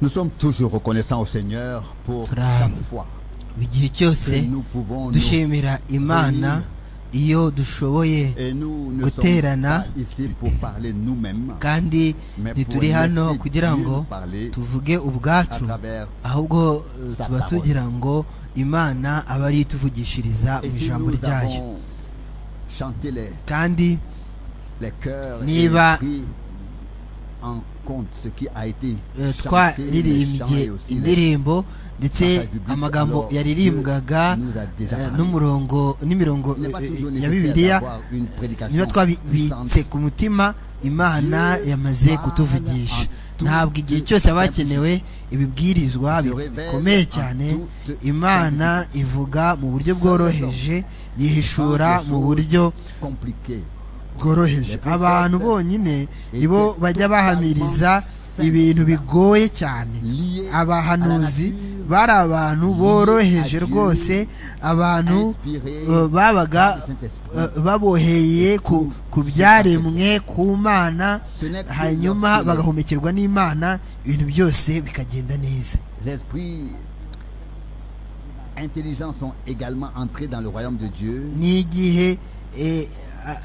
Nous sommes toujours reconnaissants au Seigneur pour chaque fois igihe cyose que nous pouvons nous dushimira imana iyo dushoboye Et nous ne sommes guterana pas ici pour parler nous-mêmes, kandi mais pour ntituri hano laisser kugira ngo Dieu parler tuvuge à ubwacu travers. ahubwo eh, sa tuba parole. tugira ngo imana aba ari yo ituvugishiriza mu Et si ijambo nous ryayo avons chanté les, kandi les cœurs et Niba- pris en compte ce qui a été eh, chanté, les chants twaririmbye et aussi les- indirimbo ndetse passages bibliques, amagambo alors yaririmbwaga Dieu nous a déjà eh, parlé. n'umurongo n'imirongo Il n'est pas eh, eh, toujours ya nécessaire bibiliya d'avoir une prédication niba puissante. twabibitse ku mutima imana Dieu yamaze parle kutuvugisha en tout ntabwo igihe lieu cyose aba simple. hakenewe Se ibibwirizwa bi- révèle bikomeye en cyane toute imana ivuga mu buryo bworoheje yihishura Sans des mu choses buryo compliquées. bworoheje Les prophètes abantu bonyine nibo étaient bajya bahamiriza totalement ibintu bigoye cyane liés abahanuzi à la nature, bari abantu liés boroheje à Dieu, rwose abantu inspirés eh, babaga par le Saint-Esprit. eh, baboheye ku ku byaremwe ku mana Ce n'est que hanyuma lorsque bagahumekerwa n'imana ibintu byose bikagenda neza Les esprits intelligents sont également entrés dans le royaume de Dieu. ni igihe eh,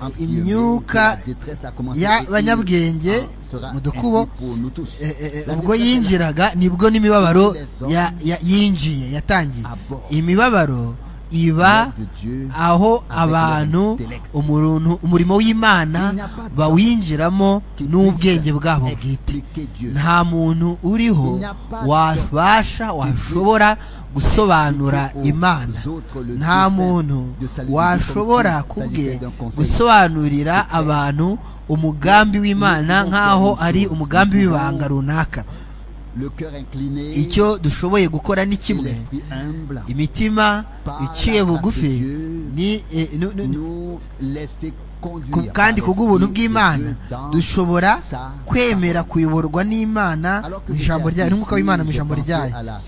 En a- prière, imyuka la détresse a commencé et il y'abanyabwenge en sera mu dukubo ainsi pour nous tous. eh, eh, La ubwo détresse est là. yinjiraga nibwo n'imibabaro Les hommes ya- ya- yinjiye yatangiye abordent imibabaro La iba de Dieu aho avec abantu leur intellect. umuruntu- umurimo w'imana Il n'y a pas bawinjiramo qui n'ubwenge puisse bwabo bwite expliquer Dieu. nta muntu uriho Il n'y a pas wabasha washobora gusobanura aux imana autres le nta Dieu muntu de saluer washobora du conseil, kubwe s'agissait d'un conseil gusobanurira abantu umugambi w'imana nous nk'aho comprenons ari que umugambi nous w'ibanga pouvons- runaka Le cœur incliné, icyo dushoboye gukora ni et kimwe l'esprit humble, imitima Par iciye la grâce bugufi de Dieu, ni eh, nu- nu- nous laisser ku- conduire par kandi ku bw'ubuntu l'esprit de bw'imana Dieu dans dushobora sa kwemera kuyoborwa n'imana Alors que mu ijambo j'étais ryayo assis n'umwuka w'imana mu ici, ijambo j'ai pensé ryayo à la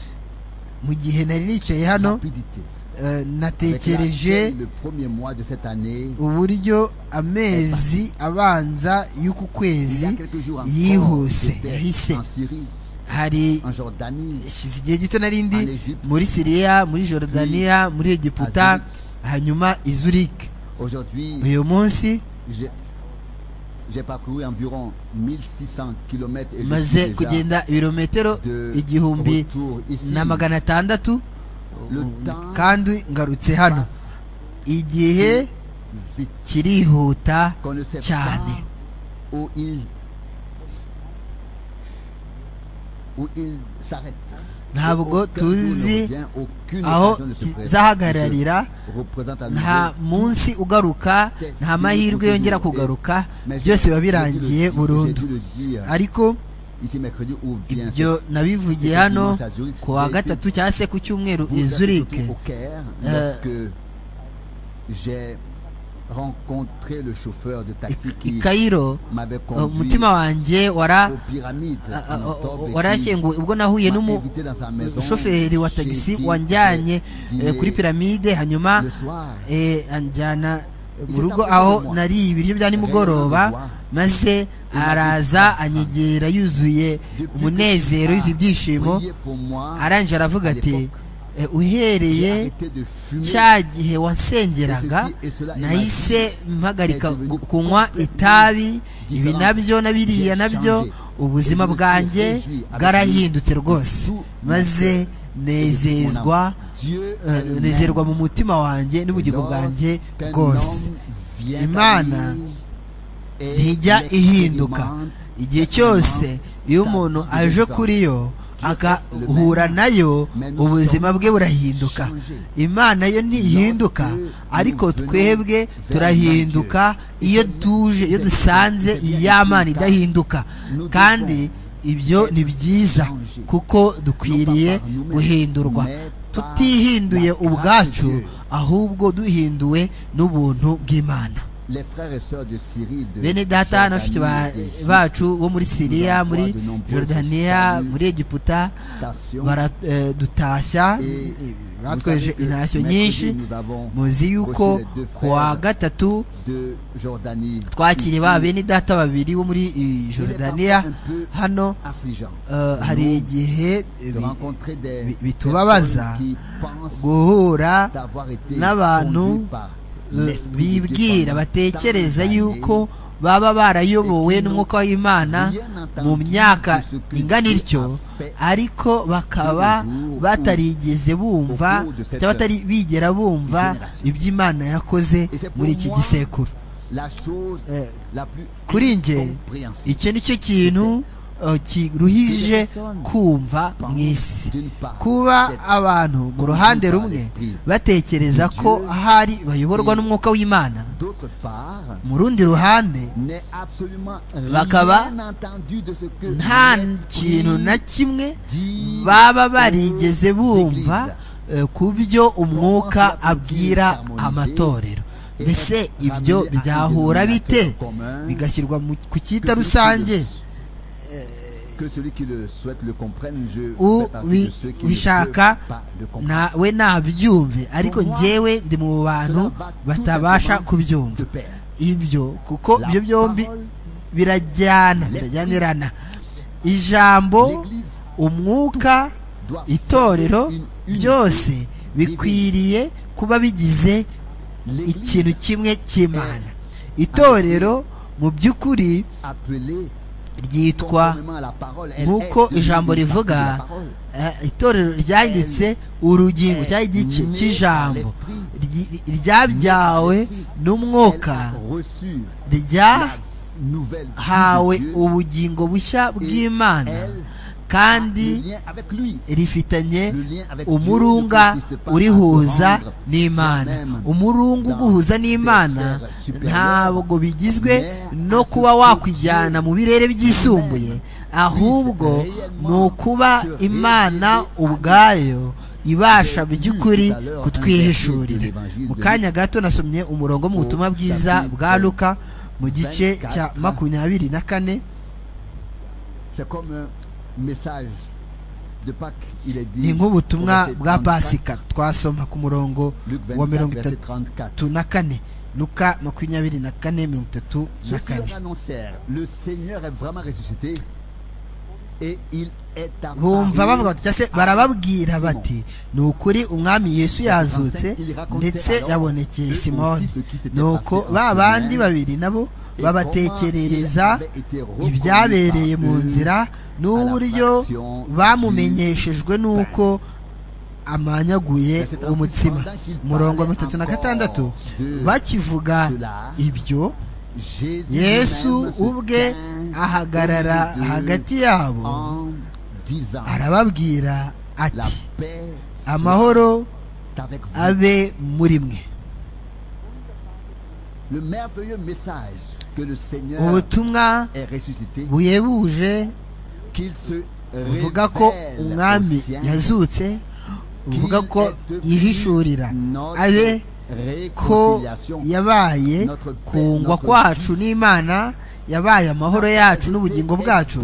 mu gihe nari nicaye hano rapidité eh, avec natekereje laquelle le premier mois de cette année, uburyo amezi abanza y'uku il y kwezi a quelques jours encore, yihuse j'étais yahise en Syrie, hari en Jordanie, hashize igihe gito narindi En Egypte. muri siriya muri jorodaniya muri egiputa Azurich. hanyuma izurike Aujourd'hui, uyu munsi j'ai- j'ai parcouru environ 1600 km et je maze suis déjà kugenda ibirometero de igihumbi retour ici. na magana atandatu Le ubu- temps kandi ngarutse hano passe igihe vite kirihuta qu'on ne sait cyane pas où il où il s'arrête. ntabwo Aucun jour ne tuzi revient, aucune aho occasion ne se présente. kizahagararira Je représente à nta nouveau munsi ugaruka nta mahirwe yongera kugaruka byose biba birangiye burundu ariko ibyo ibyo nabivugiye hano ku wa gatatu cyangwa se ku cyumweru izurike j'ai rencontré le chauffeur de taxi qui ikayiro m'avait conduit umutima wanjye wara aux pyramides en octobre et qui warakinguwe ubwo nahuye m'a n'umu invité dans sa maison umushoferi wa chez tagisi qui wanjanye j'ai eh, kuri dîné piramide hanyuma le soir. eh, anjyana mu s'est rugo approché de aho moi. nariye ibiryo bya nimugoroba Réellement, maze araza anyegera yuzuye Depuis umunezero que yuzuye ibyishimo priez pour moi, arangije aravuga ati eh, j'ai uhereye arrêté de fumer cya gihe wansengeraga Et ceci et cela, nahise mpagarika Et devenu gu- kunywa itabi ibi nabyo nabiriya J'ai nabyo changé. ubuzima Et je me suis bwanjye réjoui avec bwarahindutse rwose tout mon maze nezezwa Dieu eh, est le nezerwa même. mu mutima wanjye n'ubugingo bwanjye Lorsqu'un bwose homme vient à Imana lui et ntijya ihinduka l'expérimente, igihe cyose iyo umuntu aje kuri yo agahura nayo ubuzima bwe burahinduka imana yo ntihinduka ariko twebwe turahinduka iyo tuje iyo dusanze ya mana idahinduka kandi ibyo ni byiza kuko dukwiriye guhindurwa tutihinduye ubwacu ahubwo duhinduwe n'ubuntu bw'imana les frères et sœurs de Syrie de bene data na bashiki ba- Jordanie, d'Égypte, bacu bo muri siriya nous muri envoie de nombreuses jordaniya saluts, muri egiputa stations baradutashya et batweje intashyo nyinshi muzi yuko ku wa gatatu twakiriye ba bene data babiri bo muri eh, Jordania hano eh, hari igihe eh, bi- bi- bitubabaza guhura n'abantu eh, bibwira batekereza yuko baba barayobowe n'umwuka w'imana mu myaka ingana ityo ariko bakaba batarigeze bumva cyangwa batari bigera bumva iby'imana yakoze muri iki gisekuru Eh, kuri njye iki ni cyo kintu eh, kiruhije kumva mu isi kuba abantu mu ruhande rumwe batekereza ko ahari bayoborwa n'umwuka w'imana mu rundi ruhande bakaba Bakaba nta kintu na kimwe baba barigeze bumva eh, ku byo umwuka abwira amatorero mbese ibyo byahura bite bigashyirwa mu- ku cyita rusange ubu ubishaka nawe nabyumve ariko Pour moi, njyewe ndi mu bantu cela va tout batabasha simplement kubyumva de pair. ibyo kuko La ibyo byombi parole, birajyana l'esprit, birajyanirana ijambo l'Église umwuka doit itorero former une unité byose divine. bikwiriye kuba bigize L'Église ikintu kimwe cy'imana itorero mu by'ukuri appelée ryitwa conformément à la parole, elle nk'uko est devenue ijambo une partie de la rivuga parole. eh, itorero ryanditse urugingo cyangwa igice cy'ijambo ryi- ryabyawe n'umwuka Elle a reçu la ryahawe nouvelle vie de Dieu. ubugingo bushya bw'imana kandi Le lien avec lui. rifitanye umurunga urihuza n'imana umurunga uguhuza n'imana ntabwo bigizwe no kuba wakwijyana mu birere byisumbuye ahubwo ni ukuba imana ubwayo ibasha mu by'ukuri kutwihishurira mu kanya gato nasomye umurongo mu butumwa bwiza bwa luka mu gice cya makumyabiri na kane C'est comme un message de Pâques, il est dit. ni nk'ubutumwa au verset bwa 34, pasika twasoma ku murongo Luc 24, wa mirongo verset itatu 34. tatu na kane luka makumyabiri na kane mirongo itatu na Ceux qui kane leur annoncèrent, le Seigneur est vraiment ressuscité et il est apparu bumva bavuga bati cyangwa se barababwira bati ni ukuri umwami yesu yazutse ndetse yabonekeye simoni nuko ba bandi babiri nabo babatekerereza ibyabereye mu nzira n'uburyo bamumenyeshejwe n'uko amanyaguye umutsima umurongo wa mirongo itatu na gatandatu bakivuga ibyo Jésus yesu même se ubwe tint ahagarara au milieu d'eux hagati yabo en disant, arababwira la ati paix soit amahoro avec vous. abe muri mwe Le merveilleux message que le Seigneur ubutumwa est ressuscité, buhebuje qu'il se buvuga ko révèle umwami aux siens, yazutse buvuga qu'il ko est devenu yihishurira notre abe ko réconciliation. yabaye kungwa kwacu n'imana yabaye amahoro yacu n'ubugingo bwacu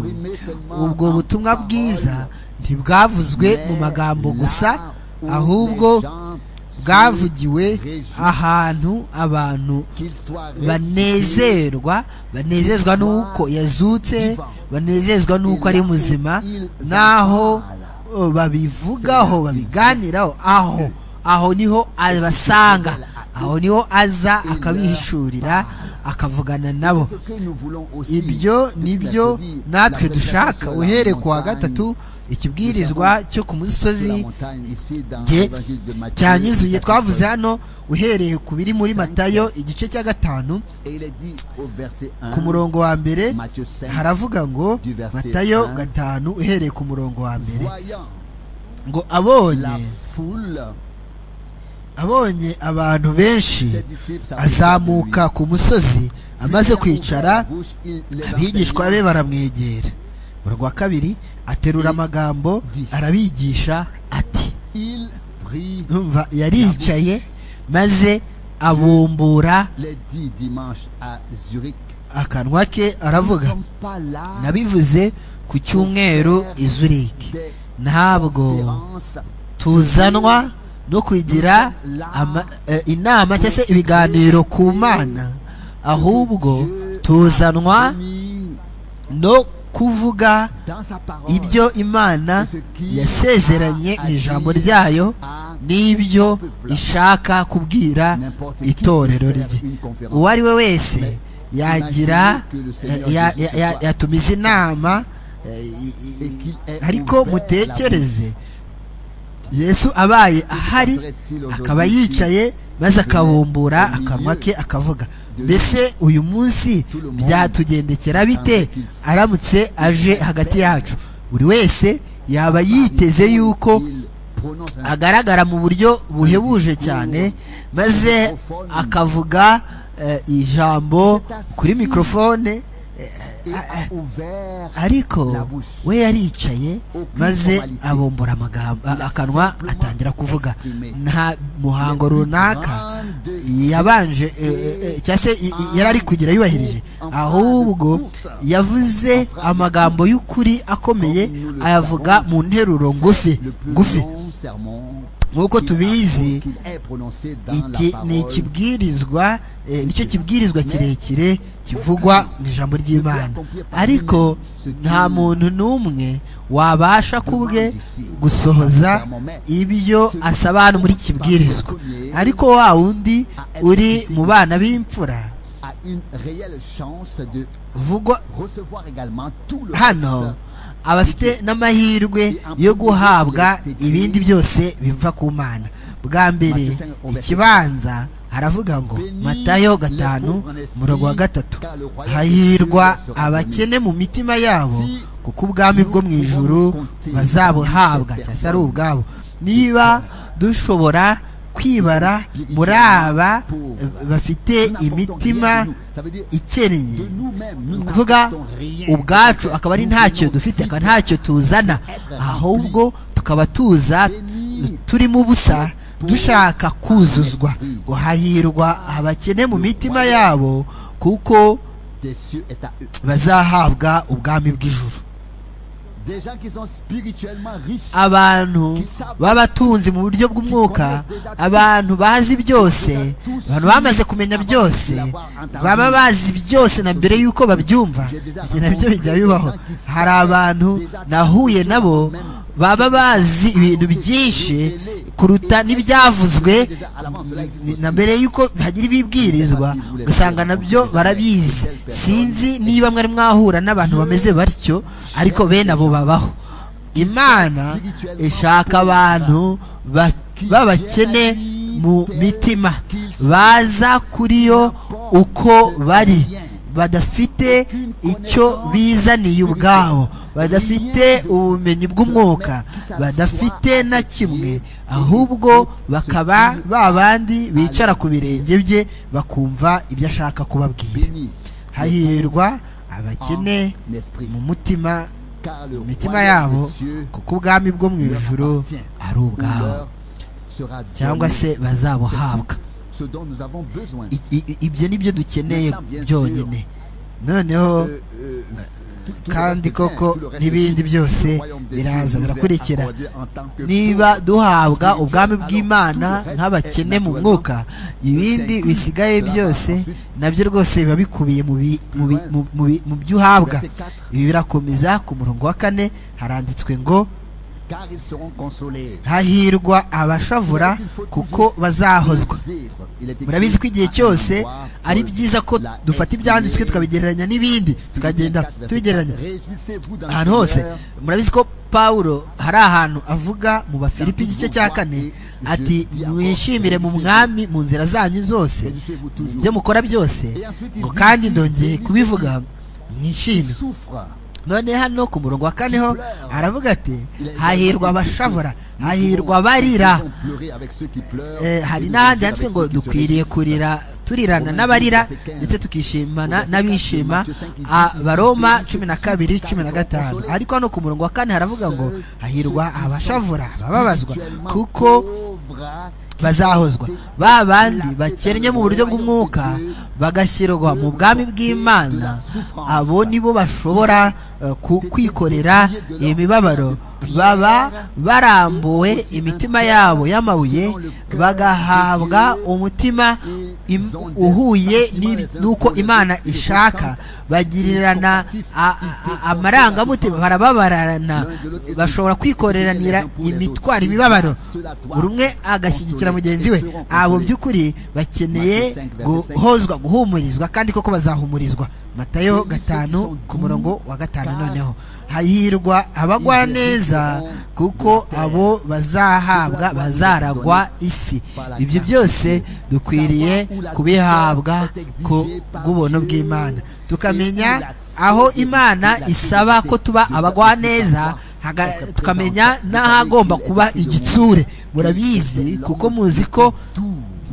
ubwo butumwa bwiza ntibwavuzwe mu magambo gusa ahubwo bwavugiwe ahantu abantu banezerwa banezezwa n'uko yazutse banezezwa n'uko ari muzima naho uh, babivugaho babiganiraho aho aho niho abasanga aho niho aza akabihishurira akavugana nabo ibyo ni byo natwe dushaka uhereye ku wa gatatu ikibwirizwa cyo ku musozi jye cyanyuzuye twavuze hano uhereye ku biri muri matayo igice cya gatanu ku murongo wa mbere haravuga ngo matayo gatanu uhereye ku murongo wa mbere ngo abonye la foule abonye abantu benshi ses disciples azamuka ku musozi amaze kwicara abigishwa abigishwa be baramwegera mu rwa kabiri aterura amagambo arabigisha ati umva yaricaye maze abumbura akanwa ke aravuga nabivuze ku cyumweru i zuriki ntabwo tuzanwa no kugira inama cyangwa se ibiganiro ku mana ahubwo tuzanwa no kuvuga ibyo imana yasezeranye mu ijambo ryayo n'ibyo ishaka kubwira itorero rye uwo ari we wese yagira yatumiza inama ariko mutekereze yesu abaye ahari akaba yicaye maze akabumbura akanwa ke akavuga mbese uyu munsi byatugendekera bite aramutse aje hagati yacu buri wese yaba yiteze yuko agaragara mu buryo buhebuje cyane maze akavuga ijambo kuri mikorofone ariko we yaricaye maze abombora amagambo akanwa atangira kuvuga nta muhango runaka yabanje cyangwa se yari ari kugira yubahirije ahubwo yavuze amagambo y'ukuri akomeye ayavuga mu nteruro ngufi ngufi nk'uko tubizi iki ni ikibwirizwa nicyo kibwirizwa kirekire kivugwa mu ijambo ry'imana ariko nta muntu n'umwe wabasha kubwe gusohoza ibyo asaba hano muri kibwirizwa ariko wa wundi uri mu bana b'imfura vugwa hano aba afite n'amahirwe yo guhabwa ibindi byose biva ku mana bwa mbere ikibanza haravuga ngo matayo gatanu umurongo wa gatatu hahirwa abakene mu mitima yabo kuko ubwami bwo mu ijoro bazabuhabwa cyangwa ari ubwabo niba dushobora kwibara muri aba bafite imitima ikeneye ni ukuvuga ubwacu akaba ari ntacyo dufite akaba ntacyo tuzana ahubwo tukaba tuza turimo ubusa dushaka kuzuzwa ngo hahirwa abakene mu mitima yabo kuko bazahabwa ubwami bw'ijuru abantu b'abatunzi mu buryo bw'umwuka abantu bazi byose abantu bamaze kumenya byose baba bazi byose na mbere y'uko babyumva ibyo nabyo bijya bibaho hari abantu nahuye nabo baba bazi ibintu byinshi kuruta n'ibyavuzwe na mbere y'uko hagira ibibwirizwa ugasanga nabyo barabizi sinzi niba mwari mwahura n'abantu bameze batyo ariko bene abo babaho imana ishaka abantu b'abakene mu mitima baza kuri yo uko bari badafite icyo bizaniye ubwabo badafite ubumenyi bw'umwuka badafite na kimwe ahubwo bakaba ba bandi bicara ku birenge bye bakumva ibyo ashaka kubabwira hahirwa abakene mu mutima mu mitima yabo kuko ubwami bwo mu ijoro ari ubwabo cyangwa se bazabuhabwa ibyo ni byo dukeneye byonyine noneho kandi koko n'ibindi byose biraza birakurikira niba duhabwa ubwami bw'imana nk'abakene mu mwuka ibindi bisigaye byose nabyo rwose biba bikubiye mu byo uhabwa ibi birakomeza ku murongo wa kane haranditswe ngo hahirwa abashavura kuko bazahozwa murabizi ko igihe cyose ari byiza ko dufata ibyanditswe tukabigereranya n'ibindi tukagenda tubigereranya ahantu hose murabizi ko pawulo hari ahantu avuga mu bafilipi igice cya kane ati mwishimire mu mwami mu nzira zanyu zose ibyo mukora byose ngo kandi ndongeye kubivuga mwishime none hano ku murongo wa kane ho aravuga ati hahirwa abashavura hahirwa barira hari n'ahandi handitswe ngo dukwiriye kurira turirana n'abarira ndetse tukishimana n'abishima abaroma cumi na kabiri cumi na gatanu ariko hano ku murongo wa kane haravuga ngo hahirwa abashavura abababazwa kuko bazahozwa ba bandi bakennye mu buryo bw'umwuka bagashyirwa mu bwami bw'imana abo nibo bashobora kwikorera iyi mibabaro baba barambuwe imitima yabo y'amabuye bagahabwa umutima uhuye n'uko imana ishaka bagirirana amarangamutima barababarana bashobora kwikoreranira imitwaro imibabaro buri umwe agashyigikira mugenzi we abo by'ukuri bakeneye guhozwa guhumurizwa kandi koko bazahumurizwa matayo gatanu ku murongo wa gatanu noneho hahirwa abagwa neza kuko abo bazahabwa bazaragwa isi ibyo byose dukwiriye kubihabwa ku bw'ubuntu bw'imana tukamenya aho imana isaba ko tuba abagwa neza tukamenya n'ahagomba kuba igitsure murabizi kuko muzi ko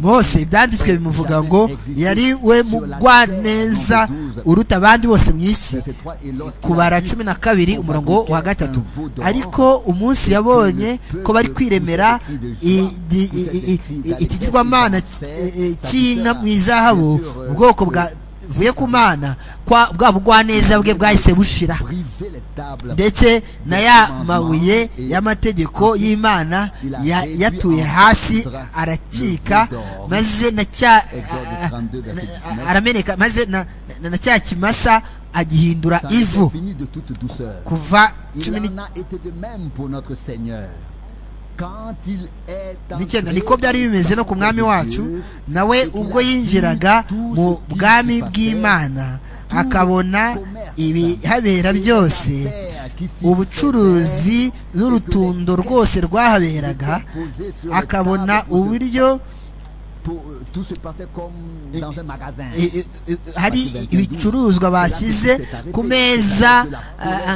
mose ibyanditswe bimuvuga ngo yari we mugwa neza uruta abandi bose mu isi kubara cumi na kabiri umurongo wa gatatu ariko umunsi yabonye ko bari kwiremera ikigirwamana cy'inka mu izahabu ubwoko bwa vuye ku mana bwa bugwaneza bwe bwahise bushira ndetse na ya mabuye y'amategeko y'imana yatuye hasi aracika maze na cya arameneka maze na cya kimasa agihindura ivu kuva cumi n'icyenda niko byari bimeze no ku mwami wacu nawe ubwo yinjiraga mu bwami bw'imana akabona ibihabera byose ubucuruzi n'urutundo rwose rwahaberaga akabona uburyo hari ibicuruzwa bashyize ku meza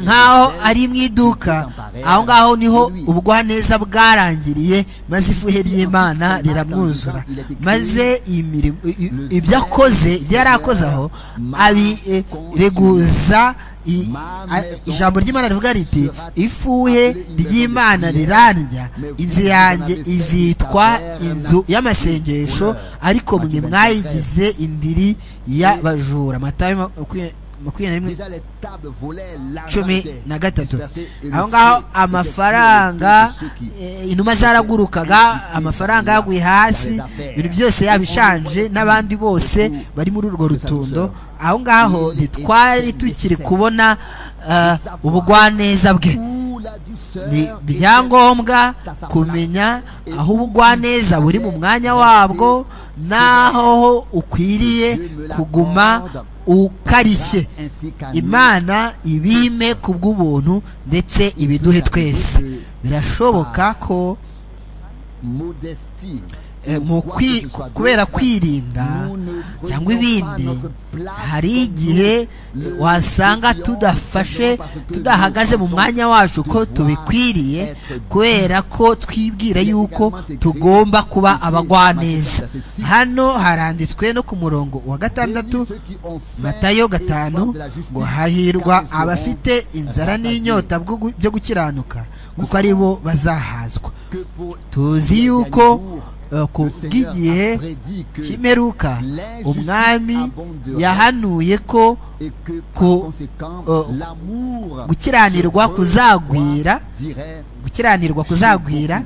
nk'aho ari mu iduka aho ngaho niho ubugwaneza bwarangiriye maze ifuhe ry'imana riramwuzura maze ibyo akoze ibyo yari akoze aho abireguza ijambo ry'imana rivuga riti ifuhe ry'imana rirarya inzu yanjye izitwa inzu y'amasengesho ariko mwe mwayigize indiri y'abajura amata makumyabiri na rimwe cumi na gatatu aho ngaho amafaranga inuma zaragurukaga amafaranga yaguye hasi ibintu byose yabishanje n'abandi bose bari muri urwo rutundo aho ngaho ntitwari tukiri kubona ubugwaneza bwe ni ibyangombwa kumenya aho ubugwaneza buri mu mwanya wabwo n'aho ukwiriye kuguma ukarishye imana ibime ku bw'ubuntu ndetse ibiduhe twese birashoboka ko kubera kwirinda cyangwa ibindi hari igihe wasanga tudafashe tudahagaze mu mwanya wacu ko tubikwiriye kubera ko twibwira yuko tugomba kuba abagwaneza hano haranditswe no ku murongo wa gatandatu matayo gatanu ngo hahirwa abafite inzara n'inyota byo gukiranuka kuko ari bo bazahazwa tuzi yuko kubw'igihe cy'imperuka umwami yahanuye ko gukiranirwa kuzagwira gukiranirwa kuzagwira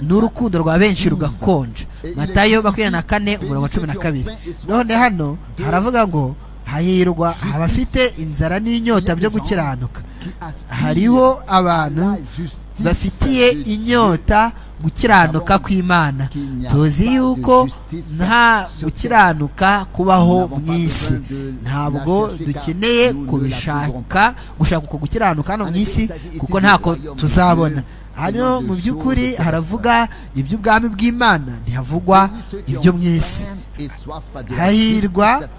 n'urukundo rwa benshi rugakonja matayo makumyabiri na kane umurongo cumi na kabiri none hano haravuga ngo hahirwa abafite inzara n'inyota byo gukiranuka hariho abantu bafitiye inyota gukiranuka kw'imana tuzi yuko nta gukiranuka kubaho mu isi ntabwo dukeneye kubishaka gushaka uko gukiranuka hano mu isi kuko ntako tuzabona hano mu by'ukuri haravuga iby'ubwami bw'imana ntihavugwa ibyo mu isi hahirwa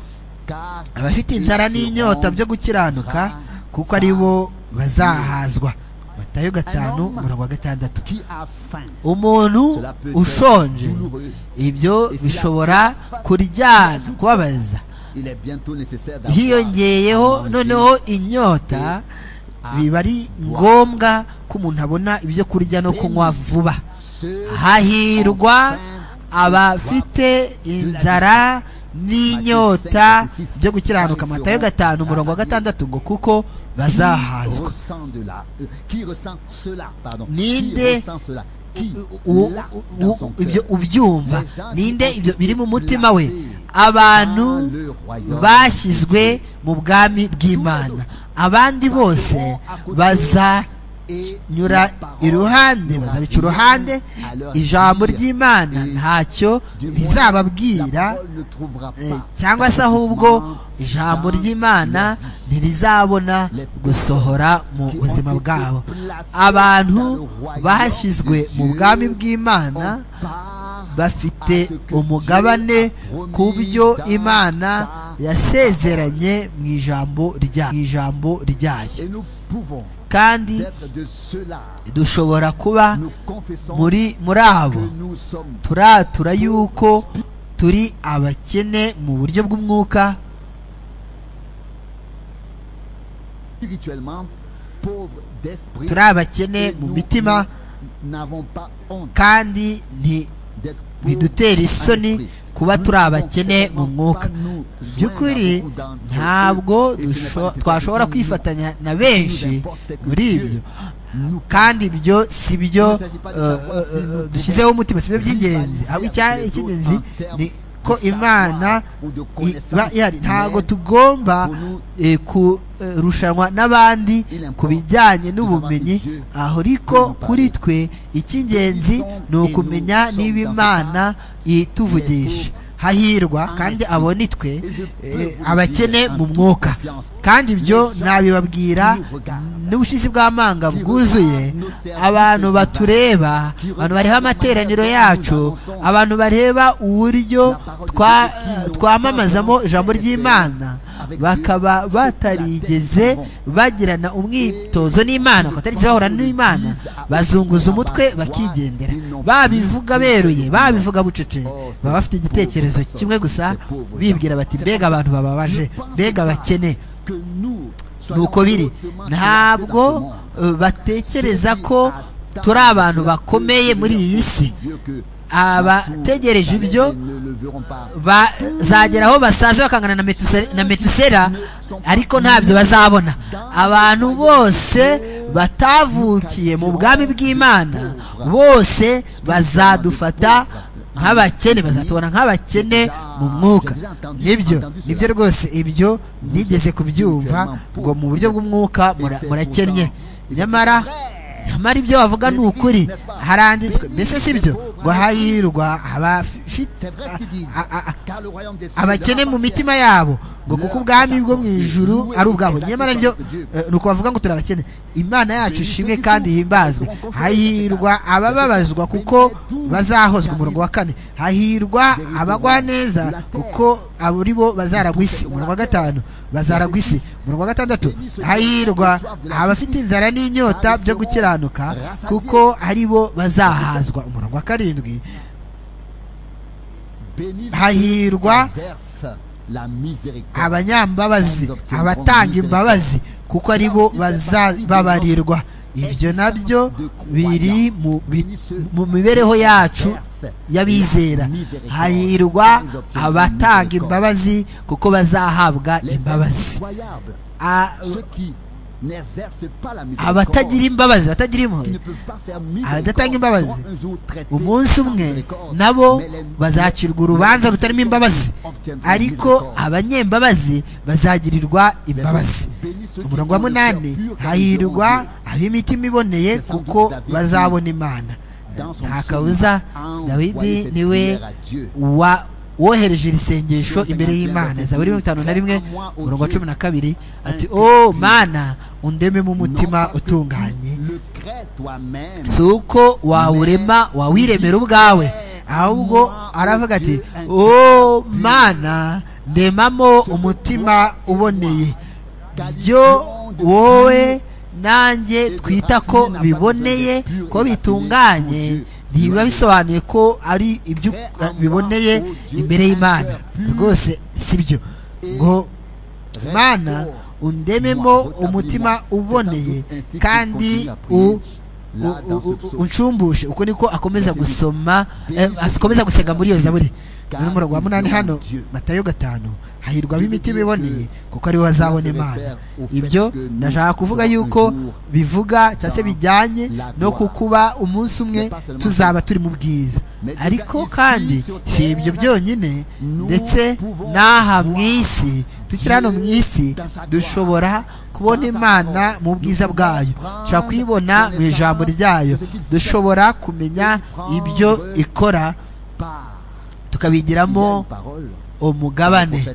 abafite inzara n'inyota byo gukiranuka kuko ari bo bazahazwa matayo gatanu umurongo wa gatandatu umuntu ushonje ibyo bishobora kuryana kubabaza hiyongeyeho noneho inyota biba ari ngombwa ko umuntu abona ibyo kurya no kunywa vuba hahirwa abafite inzara n'inyota byo gukiranuka amatayo gatanu umurongo wa gatandatu ngo kuko bazahazwa ninde ibyo ubyumva ninde ibyo biri mu mutima we abantu bashyizwe mu bwami bw'imana abandi bose bazanyura iruhande bazabica uruhande ijambo ry'imana ntacyo rizababwira cyangwa se ahubwo ijambo ry'imana ntirizabona gusohora mu buzima bwabo abantu bashyizwe mu bwami bw'imana bafite umugabane ku byo imana yasezeranye mu ijambo ryayo kandi dushobora kuba muri muri abo turatura yuko turi abakene mu buryo bw'umwuka turi abakene mu mitima kandi ntibidutera isoni kuba turi abakene mu mwuka by'ukuri ntabwo twashobora kwifatanya na benshi muri ibyo kandi ibyo si byo dushyizeho umutima si byo by'ingenzi icy'ingenzi ni ko imana iba ihari ntabwo tugomba kurushanwa n'abandi ku bijyanye n'ubumenyi aho ariko kuri twe icy'ingenzi ni ukumenya niba imana ituvugisha hahirwa kandi abone twe abakene mu mwuka kandi ibyo nabibabwira n'ubushizi bw'amanga bwuzuye abantu batureba abantu bareba amateraniro yacu abantu bareba uburyo twamamazamo ijambo ry'imana bakaba batarigeze bagirana umwitozo n'imana batarigeze bahura n'imana bazunguza umutwe bakigendera babivuga beruye babivuga bucece baba bafite igitekerezo kimwe gusa bibwira bati mbega abantu bababaje mbega bakene nuko biri ntabwo batekereza ko turi abantu bakomeye muri iyi si abategereje ibyo bazagera aho basaze bakangana na metusera ariko ntabyo bazabona abantu bose batavukiye mu bwami bw'imana bose bazadufata nk'abakene bazatubona nk'abakene mu mwuka nibyo nibyo rwose ibyo nigeze kubyumva ngo mu buryo bw'umwuka murakennye nyamara nyamara ibyo wavuga ni ukuri haranditswe mbese si byo ngo hahirwa abakene mu mitima yabo ngo kuko ubwami bwo mu ijuru ari ubwabo nyamara byo ni uko bavuga ngo turi abakene imana yacu ishimwe kandi himbazwe hahirwa abababazwa kuko bazahozwa umurongo wa kane hahirwa abagwa neza kuko aburi bo bazaragwa isi umurongo wa gatanu bazaragwa isi umurongo wa gatandatu hahirwa abafite inzara n'inyota byo gukiranuka kuko ari bo bazahazwa umurongo wa karindwi hahirwa abanyambabazi abatanga imbabazi kuko ari bo bazababarirwa ibyo nabyo biri mu mibereho yacu y'abizera hahirwa abatanga imbabazi kuko bazahabwa imbabazi abatagira imbabazi batagira impuhwe abadatanga imbabazi umunsi umwe nabo bazacirwa urubanza rutarimo imbabazi ariko abanyembabazi bazagirirwa imbabazi umurongo wa munani hahirwa ab'imitima iboneye kuko bazabona imana nta kabuza dawidi niwe wa wohereje iri sengesho imbere y'imana zaburi mirongo itanu na rimwe umurongo wa cumi na kabiri ati o mana undememo umutima utunganye si uko wawurema wawiremera ubwawe ahubwo aravuga ati o mana ndemamo umutima uboneye byo wowe nanjye twita ko biboneye ko bitunganye ntibiba bisobanuye ko ari ibyo biboneye imbere y'imana rwose si byo ngo mwana undememo umutima uboneye kandi unshumbushe uko niko akomeza gusoma akomeza gusega muri iyo zaburi n'urumuri rwa munani hano matayo gatanu hahirwa ab'imitima iboneye kuko aribo bazabona imana ibyo ndashaka kuvuga yuko bivuga cyangwa se bijyanye no kukuba umunsi umwe tuzaba turi mu bwiza ariko kandi si ibyo byonyine ndetse n'aha mu isi tukiri hano mu isi dushobora kubona imana mu bwiza bwayo dushobora kuyibona mu ijambo ryayo dushobora kumenya ibyo ikora tukabigiramo umugabane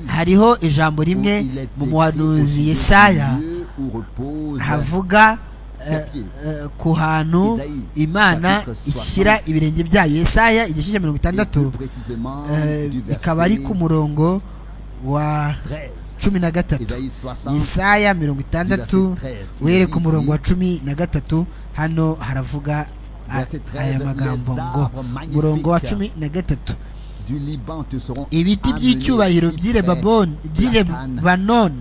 hariho ijambo rimwe mu muhanuzi Yesaya havuga ku hantu imana ishyira ibirenge byayo Yesaya igice cya mirongo itandatu ikaba ari ku murongo wa cumi na gatatu Yesaya mirongo itandatu uhere ku murongo wa cumi na gatatu hano haravuga aya magambo ngo murongo wa cumi na gatatu ibiti by'icyubahiro by'irebanone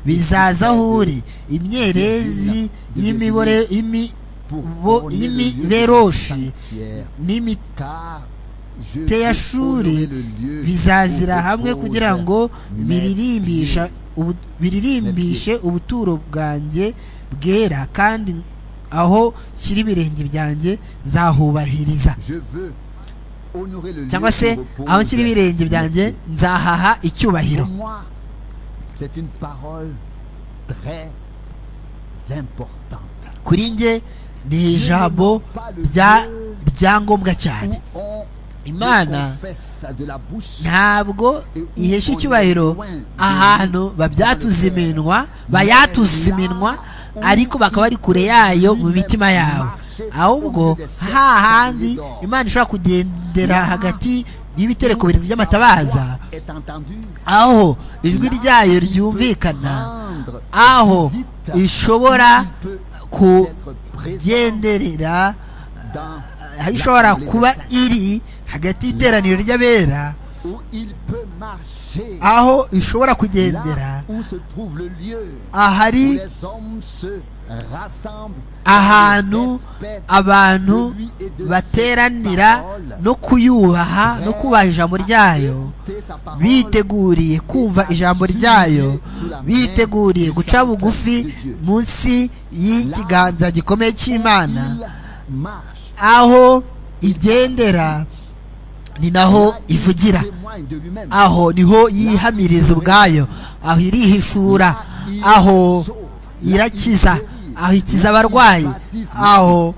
bizaza aho uri imyerezi y'imiberoshi n'imiteyashuri bizazira hamwe kugira ngo biririmbishe ubuturo bwanjye bwera kandi aho shyira ibirenge byanjye nzahubahiriza cyangwa se aho nshyira ibirenge byanjye nzahaha icyubahiro kuri nge ni ijambo rya ngombwa cyane imana ntabwo ihesha icyubahiro ahantu babyatuza iminwa bayatuza iminwa ariko bakaba ari kure yayo mu mitima yawe ahubwo hahandi imana ishobora kugendera hagati y'ibitereko birindwi by'amatabaza aho ijwi ryayo ryumvikana aho ishobora kugenderera aho ishobora kuba iri hagati y'iteraniro ry'abera aho ishobora kugendera ahari ahantu abantu bateranira no kuyubaha no kubaha ijambo ryayo biteguriye kumva ijambo ryayo biteguriye guca bugufi munsi y'ikiganza gikomeye cy'imana aho igendera ni naho ivugira aho niho yihamiriza ubwayo aho irihishura aho irakiza aho ikiza abarwayi aho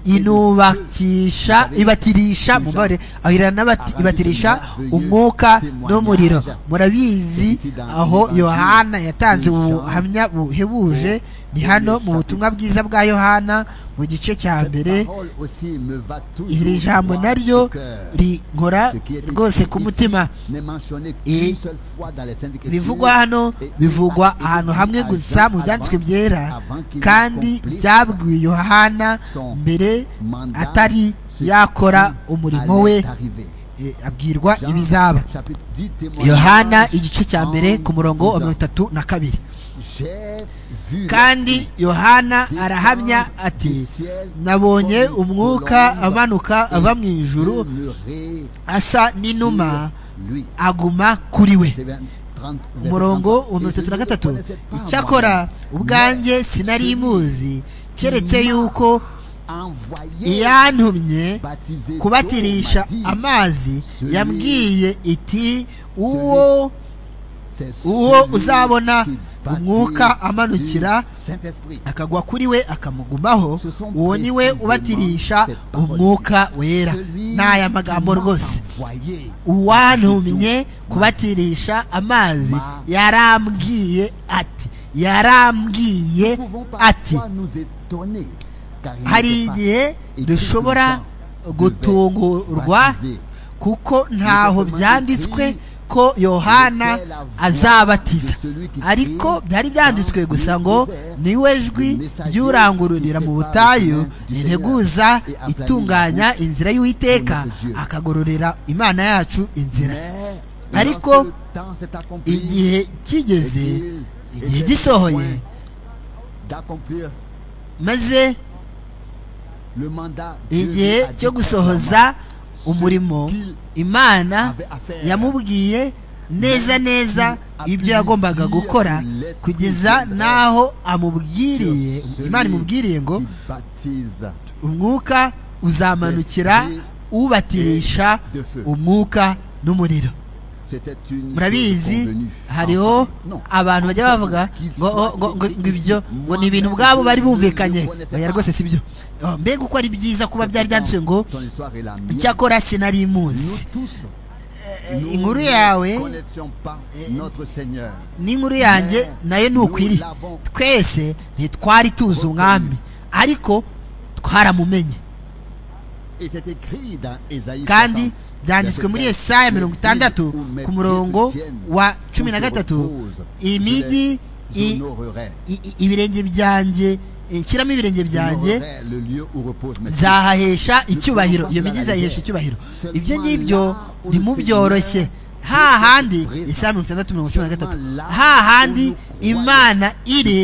inubakisha ibatirisha mubare aho ibatirisha umwuka n'umuriro murabizi aho yohana yatanze ubuhamya buhebuje ni hano mu butumwa bwiza bwa yohana mu gice cya mbere iri jambo naryo rinkora rwose ku mutima ibivugwa hano bivugwa ahantu hamwe gusa mu byanditswe byera kandi byabwiwe yohana mbere atari yakora umurimo we abwirwa ibizaba yohana igice cya mbere ku murongo wa mirongo itatu na kabiri kandi yohana arahamya ati nabonye umwuka amanuka ava mu ijuru asa n'inuma aguma kuri we umurongo wa mirongo itatu na gatatu icyakora ubwanjye sinari imuzi keretse yuko iyantumye kubatirisha amazi yambwiye iti uwo uwo uzabona umwuka amanukira akagwa kuri we akamugumaho uwo ni we ubatirisha umwuka wera ni aya magambo rwose uwantumye kubatirisha amazi yarambwiye ati yarambwiye ati hari igihe dushobora gutungurwa kuko ntaho byanditswe ko yohana azabatiza ariko byari byanditswe gusa ngo niwe jwi ry'urangururira mu butayu rireguza itunganya inzira y'uwiteka akagororera imana yacu inzira ariko igihe kigeze igihe gisohoye maze igihe cyo gusohoza umurimo imana yamubwiye neza neza ibyo yagombaga gukora kugeza n'aho amubwiriye imana imubwiriye ngo umwuka uzamanukira ubatirisha umwuka n'umuriro murabizi hariho abantu bajya bavuga ngo ibyo ngo ni ibintu ubwabo bari bumvikanye oya rwose si byo mbega uko ari byiza kuba byari byanditswe ngo icyakora sinari imuzi inkuru yawe n'inkuru yanjye nayo ni ukwiri twese ntitwari tuzi umwami ariko twaramumenye kandi byanditswe muri esaya mirongo itandatu ku murongo wa cumi na gatatu imijyi ibirenge byanjye nshyiramo ibirenge byanjye nzahahesha icyubahiro iyo mijyi nzayihesha icyubahiro ibyo ngibyo ntimubyoroshye hahandi isaya mirongo itandatu mirongo cumi na gatatu hahandi imana iri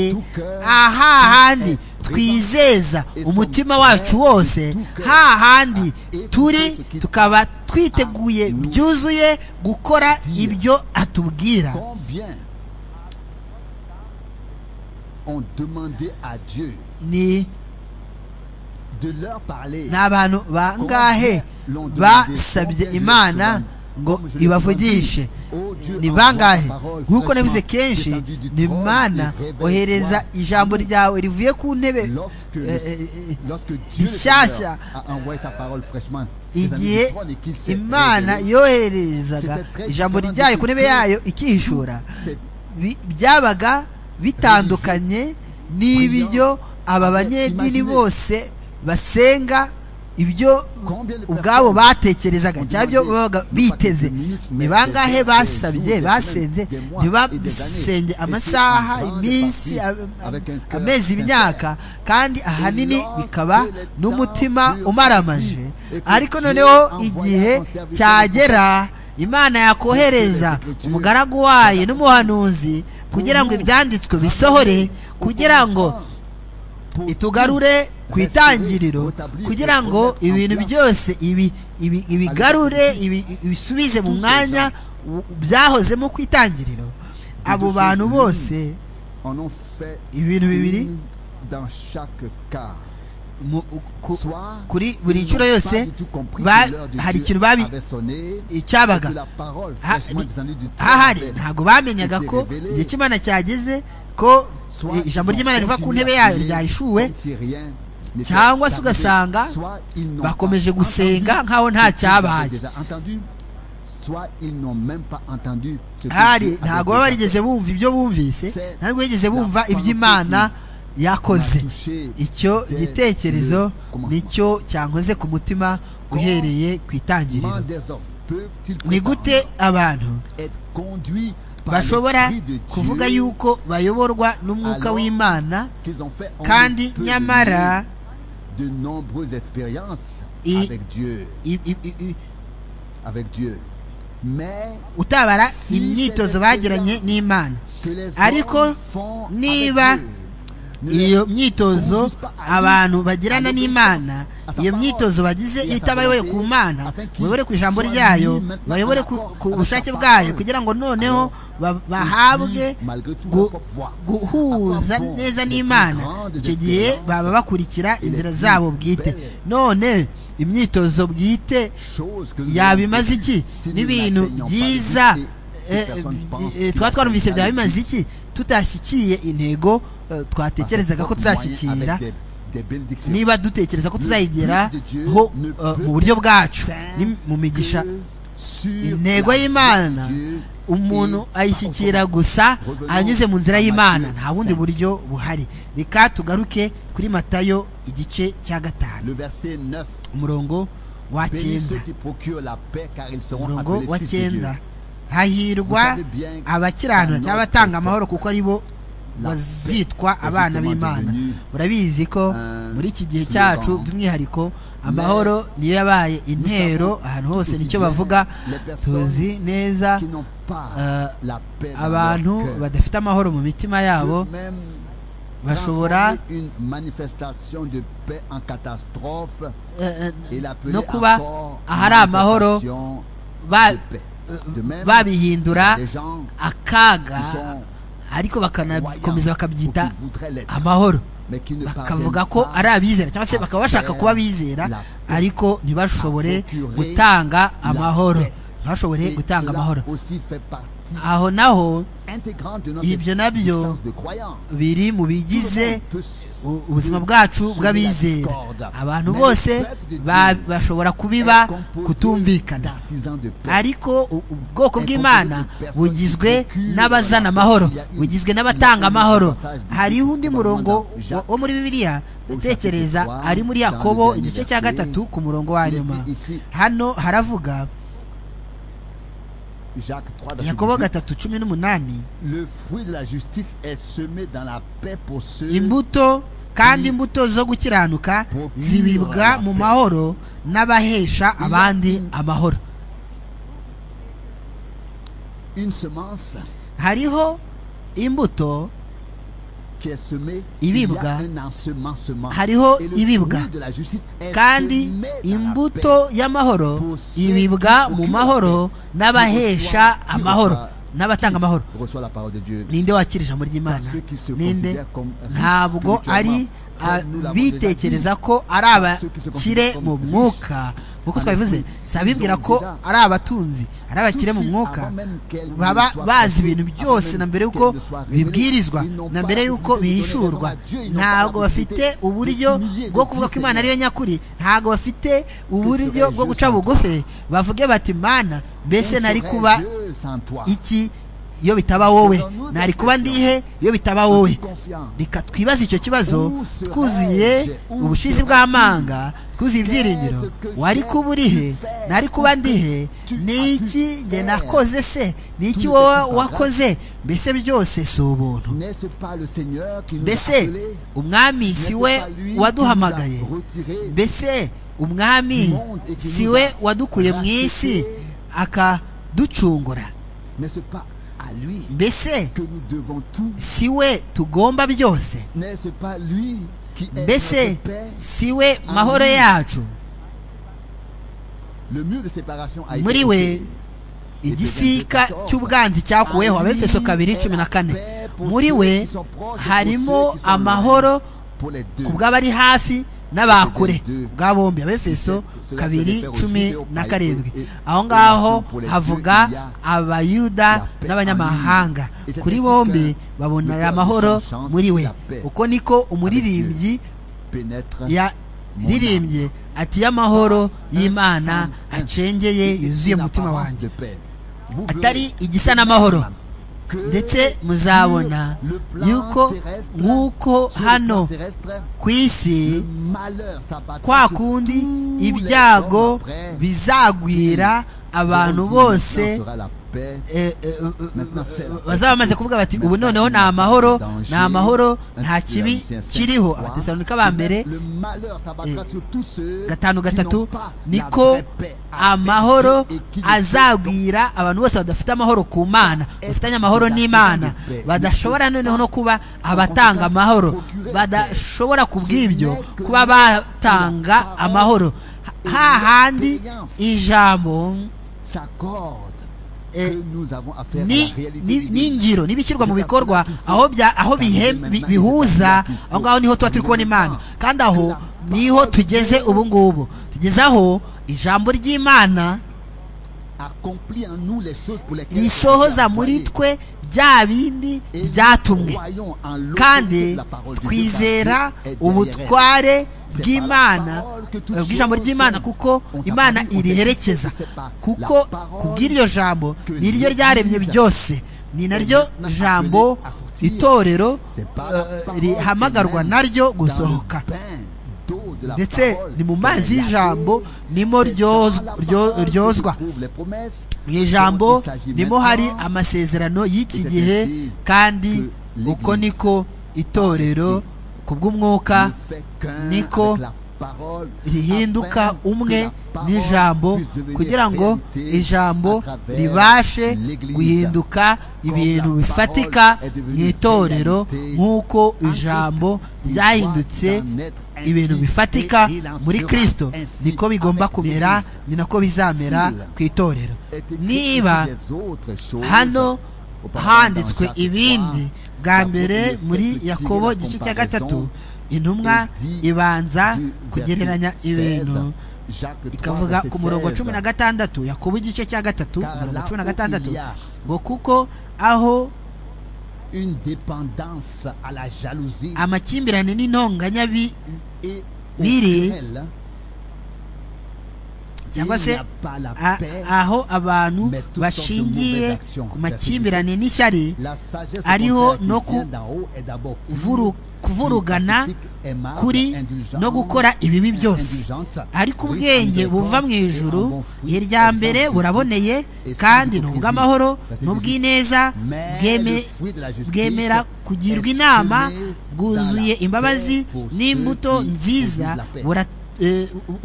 ahahandi twizeza umutima wacu wose hahandi turi tukaba twiteguye byuzuye gukora ibyo atubwira ni abantu bangahe basabye imana ngo ibavugishe ni bangahe nk'uko nabize kenshi ni imana ohereza ijambo ryawe rivuye ku ntebe rishyashya igihe imana yoherezaga ijambo ryayo ku ntebe yayo ikihishura byabaga bitandukanye n'ibyo aba banyedini bose basenga ibyo ubwabo batekerezaga cyangwa ibyo babaga biteze ni bangahe basabye basenze ntibasenge amasaha iminsi amezi imyaka kandi ahanini bikaba n'umutima umaramaje ariko noneho igihe cyagera imana yakohereza umugaragu wayo n'umuhanuzi kugira ngo ibyanditswe bisohore kugira ngo itugarure ku itangiriro kugira ngo ibintu byose ibigarure ibisubize mu mwanya byahozemo ku itangiriro abo bantu bose ibintu bibiri kuri buri nshuro yose hari ikintu babi icyabaga hahari ntabwo bamenyaga ko igihe cy'imana cyageze ko ijambo ry'imana riva ku ntebe yayo ryayishuwe cyangwa se ugasanga bakomeje gusenga nk'aho nta cyabaye hari ntabwo baba barigeze bumva ibyo bumvise ntabwo bigeze bumva iby'imana yakoze icyo gitekerezo nicyo cyankoze ku mutima uhereye ku itangiriro ni gute abantu bashobora kuvuga yuko bayoborwa n'umwuka w'imana kandi nyamara utabara imyitozo bagiranye n'imana ariko niba iyo myitozo abantu bagirana n'imana iyo myitozo bagize itabayoboye ku mana bayobore ku ijambo ryayo bayobore ku bushake bwayo kugira ngo noneho bahabwe guhuza neza n'imana icyo gihe baba bakurikira inzira zabo bwite none imyitozo bwite yabimaze iki n'ibintu byiza twaba twarumvise byaba bimaze iki tutashyikiye intego twatekerezaga ko tuzashyikira niba dutekereza ko tuzayigeraho mu buryo bwacu mu migisha intego y'imana umuntu ayishyikira gusa anyuze mu nzira y'imana nta bundi buryo buhari reka tugaruke kuri matayo igice cya gatanu umurongo wa cyenda umurongo wa cyenda hahirwa abakiranura cyangwa abatanga amahoro kuko ari bo bazitwa abana b'imana murabizi ko muri iki gihe cyacu by'umwihariko amahoro niyo yabaye intero ahantu hose nicyo bavuga tuzi neza abantu badafite amahoro mu mitima yabo bashobora no kuba ahari amahoro babihindura akaga ariko bakanakomeza bakabyita amahoro bakavuga ko ari abizera cyangwa se bakaba bashaka kuba abizera ariko ntibashobore gutanga amahoro ntibashobore gutanga amahoro aho naho ibyo nabyo biri mu bigize ubuzima bwacu bw'abizera abantu bose bashobora kubiba kutumvikana ariko ubwoko bw'imana bugizwe n'abazana amahoro bugizwe n'abatanga amahoro hariho undi murongo wo muri bibiliya dutekereza ari muri yakobo igice cya gatatu ku murongo wa nyuma hano haravuga yakobo gatatu cumi n'umunani imbuto kandi imbuto zo gukiranuka zibibwa mu mahoro n'abahesha abandi amahoro hariho imbuto ibibwa hariho ibibwa kandi imbuto y'amahoro ibibwa mu mahoro n'abahesha amahoro n'abatanga amahoro ninde wakira ijambo ry'imana ninde ntabwo ari bitekereza ko ari abakire mu mwuka nk'uko twabivuze sabibwira ko ari abatunzi ari abakire mu mwuka baba bazi ibintu byose na mbere y'uko bibwirizwa na mbere y'uko bihishurwa ntabwo bafite uburyo bwo kuvuga ko imana ariyo nyakuri ntabwo bafite uburyo bwo guca bugufi bavuge bati mana mbese nari kuba iki iyo bitaba wowe ntari kuba ndihe iyo bitaba wowe reka twibaze icyo kibazo twuzuye ubushizi bw'amanga twuzuye ibyiringiro wari kuba urihe ntari kuba ndihe niki njye nakoze se niki wowe wakoze mbese byose si ubuntu mbese umwami si we waduhamagaye mbese umwami si we wadukuye mu isi akaducungura mbese si we tugomba byose mbese si we mahoro yacu muri we igisika cy'ubwanzi cyakuweho abefeso kabiri cumi na kane muri we harimo amahoro ku bw'abari hafi n'abakure bwa bombi abefeso kabiri cumi na karindwi aho ngaho havuga abayuda n'abanyamahanga kuri bombi babonera amahoro muri we uko niko umuririmbyi yaririmbye ati y'amahoro y'imana acengeye yuzuye umutima wanjye atari igisa n'amahoro ndetse muzabona yuko nk'uko hano ku isi kwa kundi ibyago bizagwira abantu bose bazaba bamaze kuvuga bati ubu noneho ni amahoro ni amahoro nta kibi kiriho abatesanika ba mbere gatanu gatatu niko amahoro azagwira abantu bose badafite amahoro ku mana bafitanye amahoro n'imana badashobora noneho no kuba abatanga amahoro badashobora ku bw'ibyo kuba batanga amahoro hahandi ijambo n'ingiro n'ibishyirwa mu bikorwa aho bihuza aho ngaho niho tuba turi kubona imana kandi aho niho tugeze ubu ngubu tugeze aho ijambo ry'imana risohoza muri twe bya bindi byatumwe kandi twizera ubutware bw'imana bw'ijambo ry'imana kuko imana iriherekeza kuko kubw'iryo jambo ni ryo ryaremye byose ni naryo jambo itorero rihamagarwa naryo gusohoka ndetse ni mu mazi y'ijambo nimo ryozwa mu ijambo nimo hari amasezerano y'iki gihe kandi uko niko itorero ku bw'umwuka niko rihinduka umwe n'ijambo kugira ngo ijambo ribashe guhinduka ibintu bifatika mu itorero nk'uko ijambo ryahindutse ibintu bifatika muri kirisito niko bigomba kumera ni nako bizamera ku itorero niba hano handitswe ibindi bwa mbere muri yakobo igice cya gatatu intumwa ibanza kugereranya ibintu ikavuga ku murongo cumi na gatandatu yakobo igice cya gatatu umurongo cumi na gatandatu ngo kuko aho amakimbirane n'intonganya biri cyangwa se aho abantu bashingiye ku makimbirane n'ishyari ariho no kuvurugana kuri no gukora ibibi byose ariko ubwenge buva mu ijuru irya mbere buraboneye kandi ni ubw'amahoro n'ubw'ineza bwemera kugirwa inama bwuzuye imbabazi n'imbuto nziza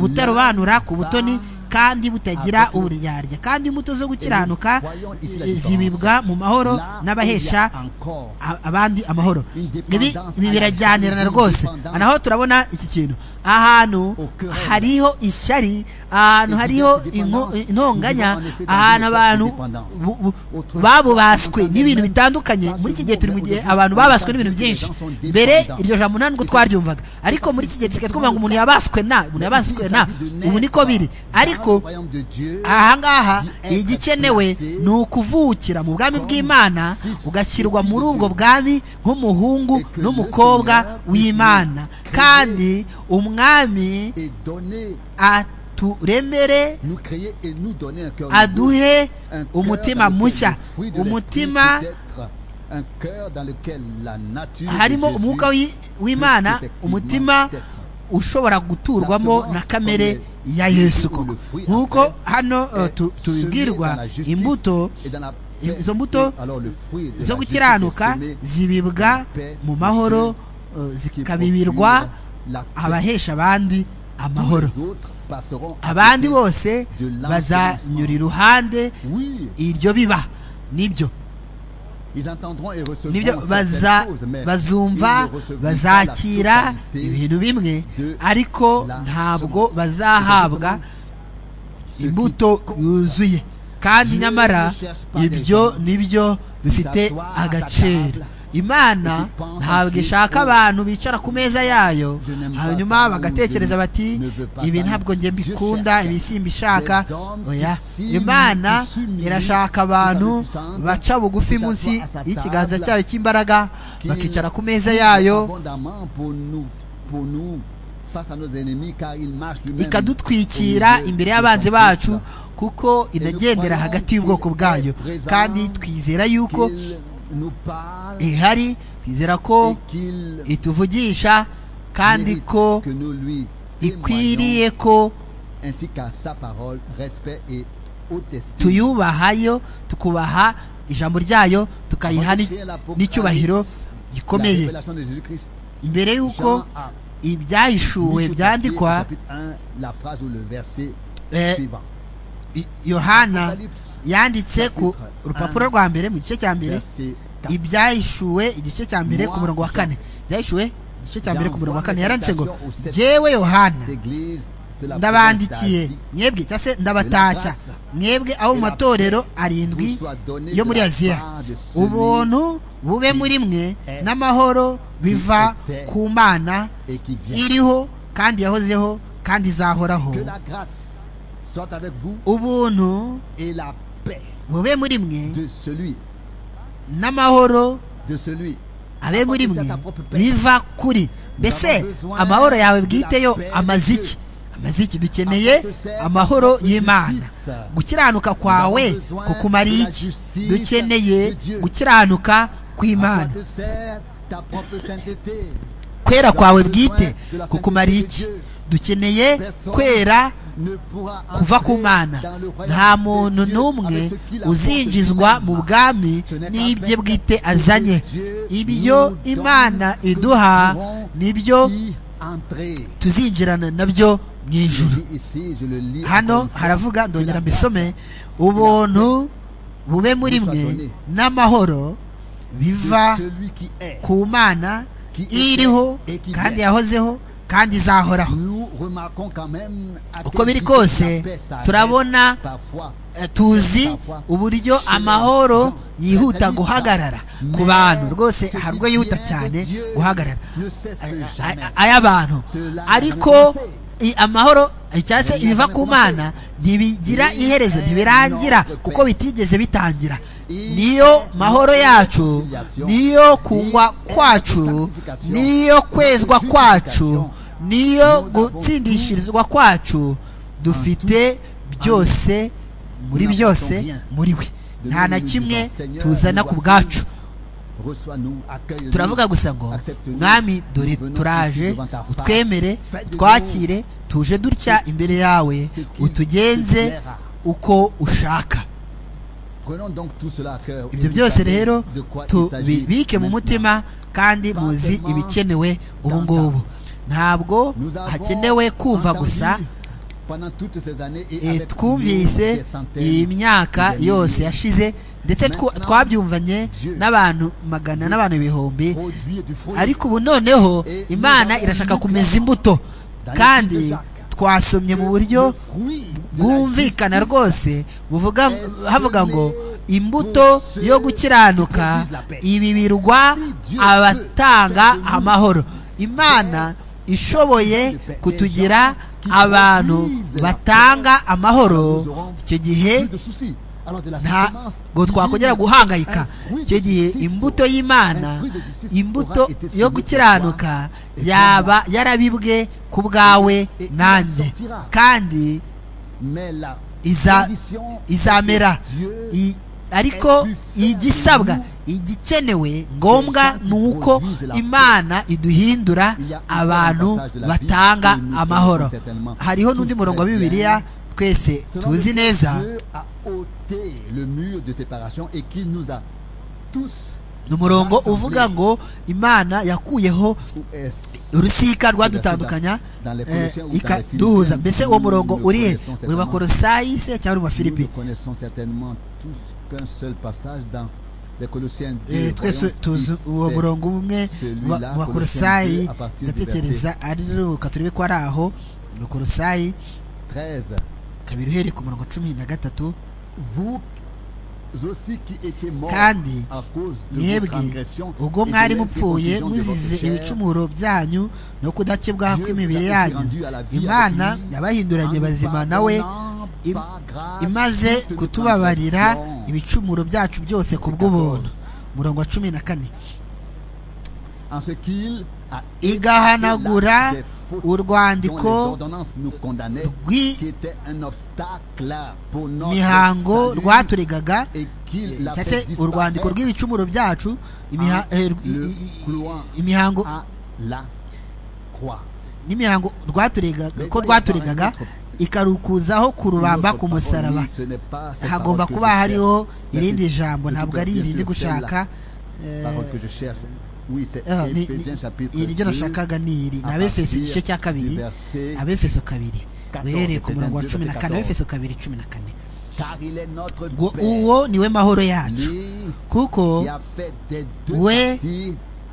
butarobanura ku butoni kandi butagira uburyarya kandi imbuto zo gukiranuka zibibwa mu mahoro n'abahesha abandi amahoro ibi birajyanirana rwose naho turabona iki kintu ahantu hariho ishyari ahantu hariho intonganya ahantu abantu babubaswe n'ibintu bitandukanye muri iki gihe turi mu gihe abantu babaswe n'ibintu byinshi mbere iryo jambo nta nubwo twaryumvaga ariko muri iki gihe dusigaye twumva ngo umuntu yabaswe na umuntu yabaswe na ubu niko biri ariko ahangaha igikenewe ni ukuvukira mu bwami bw'imana ugashyirwa muri ubwo bwami nk'umuhungu n'umukobwa w'imana kandi umwami aturemere aduhe umutima mushya umutima harimo umwuka w'imana umutima ushobora guturwamo na kamere ya yesu koko nk'uko hano tubibwirwa imbuto izo mbuto zo gukiranuka zibibwa mu mahoro zikabibirwa abahesha abandi amahoro abandi bose bazanyura iruhande iryo biba nibyo nibyo bazumva bazakira ibintu bimwe ariko ntabwo bazahabwa imbuto yuzuye kandi nyamara ibyo nibyo bifite agaciro imana ntabwo ishaka abantu bicara ku meza yayo hanyuma bagatekereza bati ibi ntabwo njye mbikunda ibi simbishaka oya imana irashaka abantu baca bugufi munsi y'ikiganza cyayo cy'imbaraga bakicara ku meza yayo ikadutwikira imbere y'abanzi bacu kuko inagendera hagati y'ubwoko bwayo kandi twizera yuko ihari twizera ko ituvugisha kandi ko ikwiriye ko tuyubahayo tukubaha ijambo ryayo tukayiha n'icyubahiro gikomeye mbere y'uko ibyahishuwe byandikwa yohana yanditse ku rupapuro rwa mbere mu gice cya mbere ibyahishuwe igice cya mbere ku murongo wa kane ibyahishuwe igice cya mbere ku murongo wa kane yaranditse ngo jyewe yohana ndabandikiye mwebwe cyangwa se ndabatashya mwebwe aho mu matorero arindwi yo muri aziya ubuntu bube muri mwe n'amahoro biva ku mana iriho kandi yahozeho kandi izahoraho ubuntu bube muri mwe n'amahoro abe muri mwe biva kuri mbese amahoro yawe bwite yo amaze iki amaze iki dukeneye amahoro y'imana gukiranuka kwawe kukumariye iki dukeneye gukiranuka kw'imana kwera kwawe bwite kukumariye iki dukeneye kwera kuva ku mana nta muntu n'umwe uzinjizwa mu bwami n'ibye bwite azanye ibyo imana iduha nibyo tuzinjirana nabyo mu ijuru hano haravuga ndongera mbisome ubuntu bube muri mwe n'amahoro biva ku mana iriho kandi yahozeho kandi izahoraho uko biri kose turabona tuzi uburyo amahoro yihuta guhagarara ku bantu rwose hari ubwo yihuta cyane guhagarara ay'abantu ariko amahoro cyangwa se ibiva ku mana ntibigira iherezo ntibirangira kuko bitigeze bitangira niyo mahoro yacu niyo kungwa kwacu niyo kwezwa kwacu niyo gutsindishirizwa kwacu dufite byose muri byose muri we nta na kimwe tuzana ku bwacu turavuga gusa ngo mwami dore turaje utwemere twakire tuje dutya imbere yawe utugenze uko ushaka ibyo byose rero tubibike mu mutima kandi muzi ibikenewe ubu ngubu ntabwo hakenewe kumva gusa twumvise iyi myaka yose yashize ndetse twabyumvanye n'abantu magana n'abantu ibihumbi ariko ubu noneho imana irashaka kumeza imbuto kandi twasomye mu buryo bwumvikana rwose buvuga havuga ngo imbuto yo gukiranuka ibi birwa abatanga amahoro imana ishoboye kutugira abantu batanga amahoro icyo gihe ntabwo twakongera guhangayika icyo gihe imbuto y'imana imbuto yo gukiranuka yaba yarabibwe ku bwawe nanjye kandi izamera ariko igisabwa igikenewe ngombwa ni uko imana iduhindura abantu batanga amahoro hariho n'undi murongo wa bibiliya twese tuzi neza le mur de séparation et qu'il nous a tous umurongo uvuga ngo imana yakuyeho urusika rwadutandukanya ikaduhuza mbese uwo murongo urihe uri bakorosayi se cyangwa uri mafilipi twese tuzi uwo murongo umwe wa korosayi ndatekereza ari ruka turebe ko ari aho korosayi kabiri uhereye ku murongo cumi na gatatu kandi mwebwe ubwo mwari mupfuye muzize ibicumuro byanyu no kudakebwa kw'imibiri yanyu imana yabahinduranye bazima nawe imaze kutubabarira ibicumuro byacu byose ku bw'ubuntu murongo wa cumi na kane igahanagura urwandiko rw'imihango rwaturegaga cyangwa se urwandiko rw'ibicumuro byacu imihango n'imihango rwaturegaga ko rwaturegaga ikarukuzaho kurubamba ku musaraba hagomba kuba hariho irindi jambo ntabwo ari irindi gushaka iryo nashakaga ni iri ni abefeso igice cya kabiri abefeso kabiri uhereye ku murongo wa cumi na kane abefeso kabiri cumi na kane uwo niwe mahoro yacu kuko we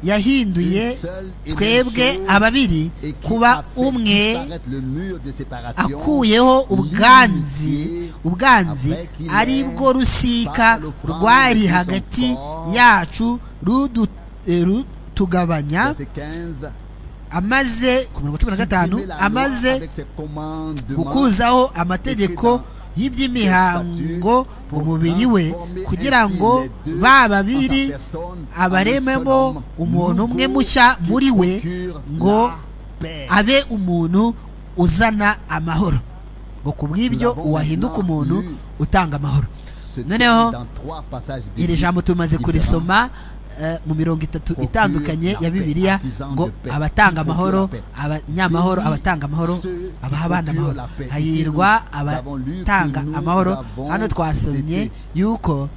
yahinduye twebwe ababiri kuba umwe akuyeho ubwanzi ubwanzi ari bwo rusika rwari hagati yacu ruduta tugabanya amaze ku mirongo cumi na gatanu amaze gukuzaho amategeko y'iby'imihango mu mubiri we kugira ngo ba babiri abarememo umuntu umwe mushya muri we ngo abe umuntu uzana amahoro ngo ku bw'ibyo uwahinduka umuntu utanga amahoro noneho iri jambo tumaze kurisoma mu mirongo itatu itandukanye ya bibiliya ngo abatanga amahoro abanyamahoro abatanga amahoro abaha abana amahoro hahirwa abatanga amahoro hano twasomye yuko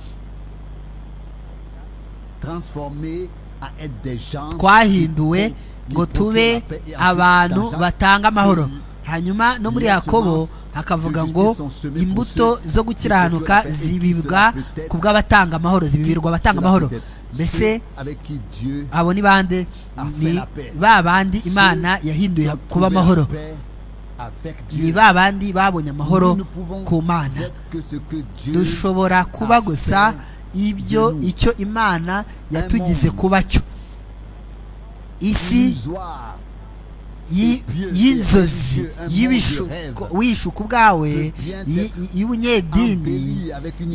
twahinduwe ngo tube abantu batanga amahoro hanyuma no muri yakobo hakavuga ngo imbuto zo gukiranuka zibibwa ku bw'abatanga amahoro zibibirwa abatanga amahoro mbese abo ni bande ni ba bandi imana yahinduye kuba amahoro ni ba bandi babonye amahoro ku mana dushobora kuba gusa ibyo icyo imana yatugize kuba cyo isi y'inzozi w'ishuku bwawe y'ubunyedini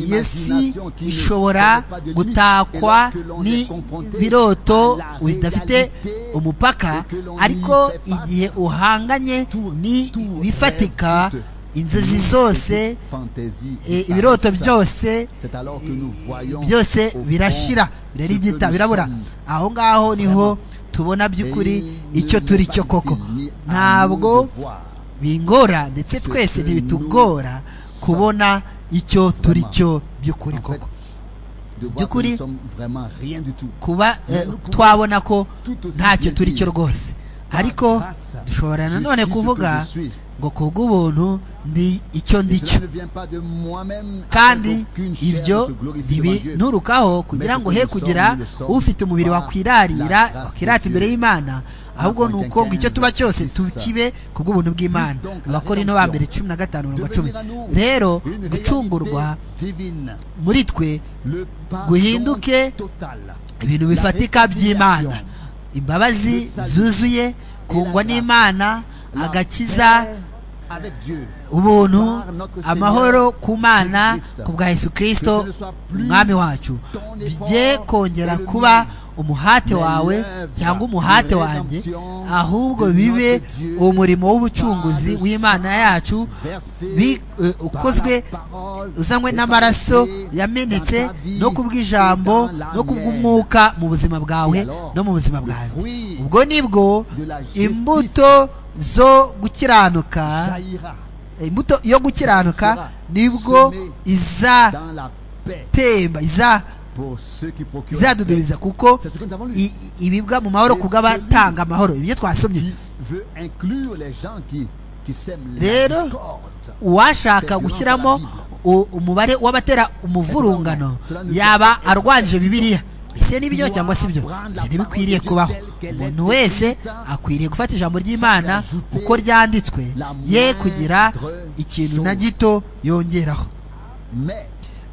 iyo si ishobora gutakwa n'ibiroto bidafite umupaka ariko igihe uhanganye n'ibifatika inzozi zose ibiroto byose byose birashira birarigita birabura aho ngaho niho tubona by'ukuri icyo turi cyo koko ntabwo bingora ndetse twese ntibitugora kubona icyo turi cyo by'ukuri koko by'ukuri kuba twabona ko ntacyo turi cyo rwose ariko dushobora nanone kuvuga ngo ku bw'ubuntu ndi icyo ndi cyo kandi ibyo ntibinurukaho kugira ngo he kugira ufite umubiri wakwirarira wakwirata imbere y'imana ahubwo ni uko ngo icyo tuba cyose tukibe ku bw'ubuntu bw'imana abakora ino ba mbere cumi na gatanu mirongo cumi rero gucungurwa muri twe guhinduke ibintu bifatika by'imana imbabazi zuzuye kungwa n'imana agakiza ubuntu amahoro ku mana ku bwa Yesu kirisito umwami wacu bijye kongera kuba umuhate wawe cyangwa umuhate wanjye ahubwo bibe umurimo w'ubucunguzi w'imana yacu ukozwe uzanywe n'amaraso yamenetse no kubw'ijambo no kubw'umwuka mu buzima bwawe no mu buzima bwanjye ubwo nibwo imbuto zo gukiranuka imbuto yo gukiranuka nibwo izatemba izadudubiza kuko ibibwa mu mahoro ku bw'abatanga amahoro ibyo twasomye rero uwashaka gushyiramo umubare w'abatera umuvurungano yaba arwanyije bibiliya ese ni byo cyangwa si byo ntibikwiriye kubaho umuntu wese akwiriye gufata ijambo ry'imana uko ryanditswe ye kugira ikintu na gito yongeraho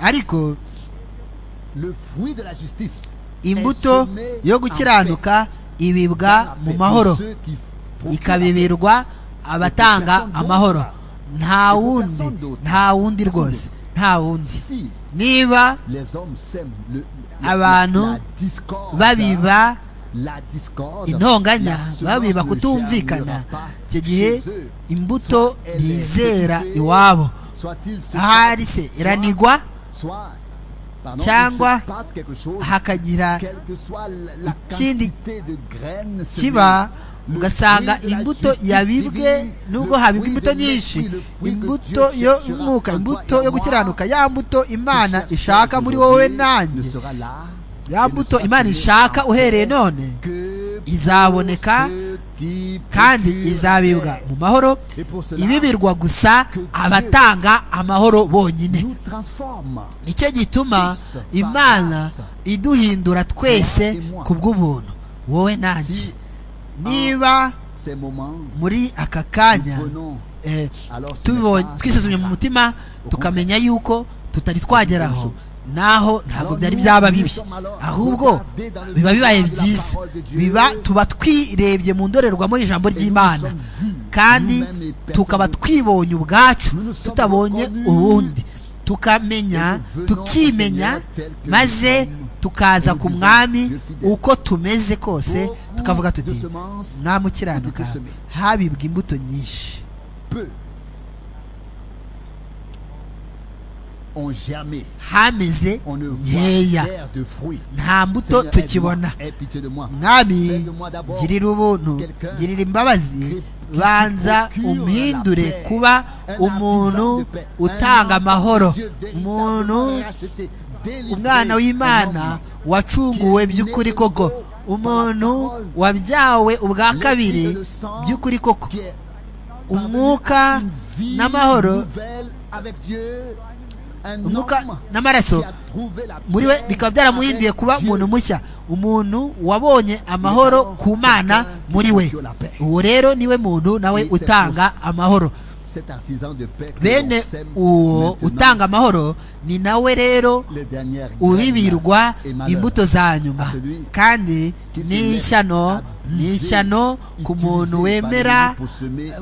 ariko imbuto yo gukiranuka ibibwa mu mahoro ikabibirwa abatanga amahoro nta wundi nta wundi rwose nta wundi niba abantu babiba intonganya babiba kutumvikana icyo gihe imbuto ntizera iwabo ahari se iranigwa cyangwa hakagira ikindi kiba ugasanga imbuto yabibwe nubwo habibwa imbuto nyinshi imbuto yo mwuka imbuto yo gukiranuka ya mbuto imana ishaka muri wowe nanjye ya mbuto imana ishaka uhereye none izaboneka kandi izabibwa mu mahoro ibibirwa gusa abatanga amahoro bonyine nicyo gituma imana iduhindura twese ku bw'ubuntu wowe nanjye niba muri aka kanya twisuzumye mu mutima tukamenya yuko tutari twageraho naho ntabwo byari byaba bibi ahubwo biba bibaye byiza biba tuba twirebye mu ndorerwamo y'ijambo ry'imana kandi tukaba twibonye ubwacu tutabonye ubundi tukamenya tukimenya maze tukaza ku mwami uko tumeze kose tukavuga tuti mwamukiranuka habibwa imbuto nyinshi hameze nkeya nta mbuto tukibona mwami girira ubuntu girira imbabazi banza umuhindure kuba umuntu utanga amahoro umuntu umwana w'imana wacunguwe by'ukuri koko umuntu wabyawe ubwa kabiri by'ukuri koko umwuka n'amahoro umwuka n'amaraso muri we bikaba byaramuhinduye kuba umuntu mushya umuntu wabonye amahoro ku mana muri we uwo rero niwe muntu nawe utanga amahoro bene uwo utanga amahoro ni nawe rero ubibirwa imbuto za nyuma kandi n'ishyano n'ishyano ku muntu wemera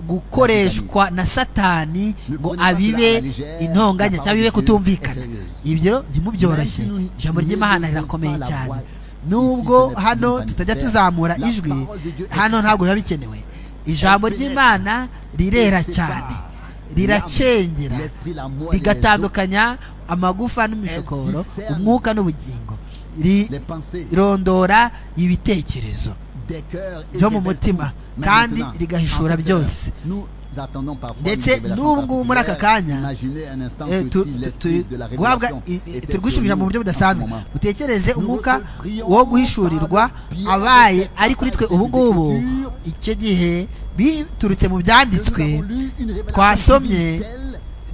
gukoreshwa na satani ngo abibe intonganya cyangwa bibe kutumvikana ibyo ntimubyoroshye ijambo ry'imana rirakomeye cyane nubwo hano tutajya tuzamura ijwi hano ntabwo biba bikenewe ijambo ry'imana rirera cyane riracengera rigatandukanya amagufa n'imishokoro umwuka n'ubugingo rirondora ibitekerezo byo mu mutima kandi rigahishura byose ndetse n'ubungubu muri aka kanya turwishuririra mu buryo budasanzwe utekereze umwuka wo guhishurirwa abaye ari kuri twe ubungubu icyo gihe biturutse mu byanditswe twasomye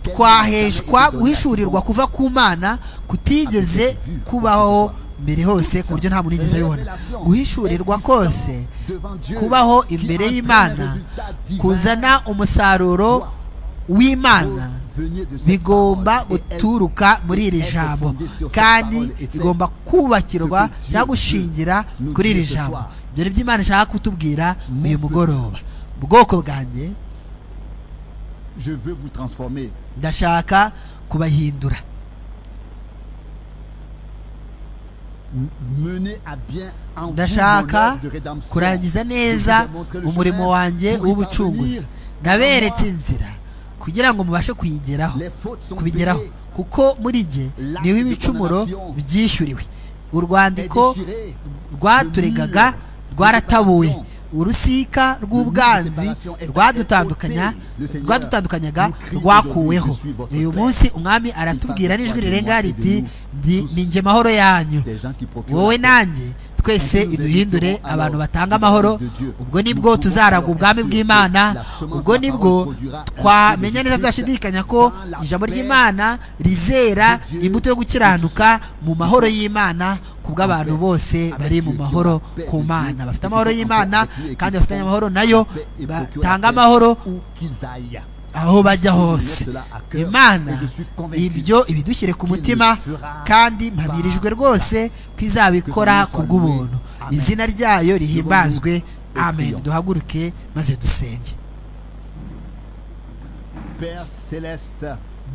twaheshwa guhishurirwa kuva ku mana kutigeze kubaho mbere hose ku buryo nta muntu yigeze abibona guhishurirwa kose kubaho imbere y'imana kuzana umusaruro w'imana bigomba guturuka muri iri jambo kandi bigomba kubakirwa cyangwa gushingira kuri iri jambo dore by'imana ishaka kutubwira uyu mugoroba ubwoko bwanjye ndashaka kubahindura ndashaka kurangiza neza umurimo wanjye w'ubucunguzi ndaberetse inzira kugira ngo mubashe kuyigeraho kubigeraho kuko muri jye niwe ibicumuro byishyuriwe urwandiko rwaturegaga rwaratabuwe urusika rw'ubwanzi rwadutandukanya rwadutandukanyaga rwakuweho uyu munsi umwami aratubwira n'ijwi rirenga riti ni njye mahoro yanyu wowe nanjye twese iduhindure abantu batanga amahoro ubwo nibwo tuzaragwa ubwami bw'imana ubwo nibwo twamenya neza tudashidikanya ko ijambo ry'imana rizera imbuto yo gukiranuka mu mahoro y'imana ku bw'abantu bose bari mu mahoro ku mana bafite amahoro y'imana kandi bafitanye amahoro nayo batanga amahoro aho bajya hose imana ibyo ibidushyire ku mutima kandi mpabirijwe rwose ko izabikora ku bw'ubuntu izina ryayo rihimbazwe amen duhaguruke maze dusenge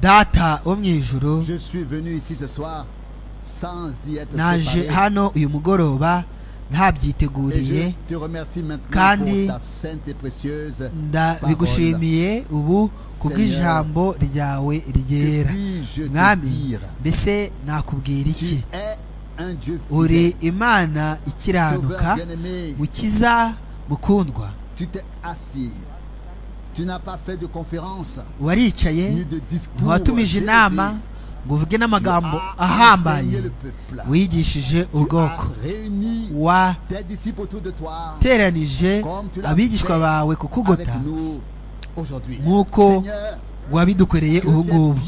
data wo mu ijoro naje hano uyu mugoroba ntabyiteguriye kandi bigushimiye ubu kubw'ijambo ryawe ryera mwami mbese nakubwira iki uri imana ikiranuka mukiza mukundwa waricaye ntiwatumije inama ngo uvuge n'amagambo ahambaye wigishije ubwoko wateranije abigishwa bawe kukugota nk'uko wabidukoreye ubu ngubu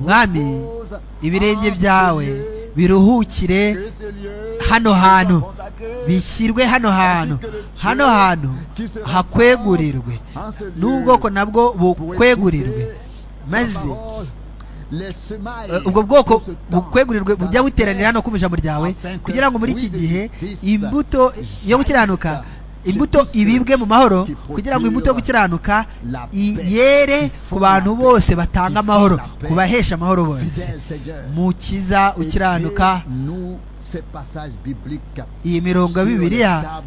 mwami ibirenge byawe biruhukire hano hantu bishyirwe hano hantu hano hantu hakwegurirwe n'ubwoko nabwo bukwegurirwe maze ubwo bwoko bukwegurirwe bujya buteranira hano ku ijambo ryawe kugira ngo muri iki gihe imbuto yo gukiranuka imbuto ibibwe mu mahoro kugira ngo imbuto yo gukiranuka yere ku bantu bose batanga amahoro kubahesha amahoro bose mukiza ukiranuka iyi mirongo ya bibiliya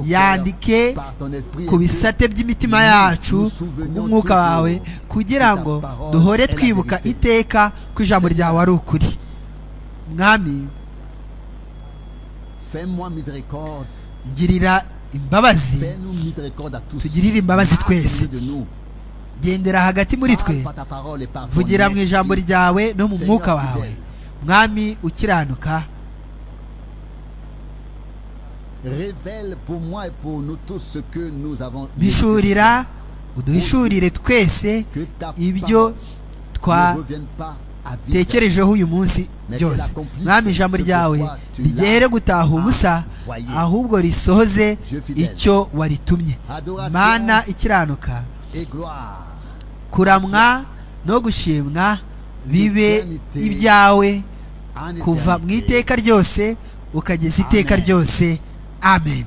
yandike ku bisate by'imitima yacu n'umwuka wawe kugira ngo duhore twibuka iteka ko ijambo ryawe ari ukuri mwami girira imbabazi tugirire imbabazi twese gendera hagati muri twe vugira mu ijambo ryawe no mu mwuka wawe mwami ukiranuka révèle pour moi et pour nous tous ce que nous avons bishurira uduhishurire twese ibyo twatekerejeho uyu munsi byose mwami ijambo ryawe rigere gutaha ubusa ahubwo risohoze icyo waritumye mana ikiranuka kuramwa no gushimwa bibe ibyawe kuva mu iteka ryose ukageza iteka ryose amen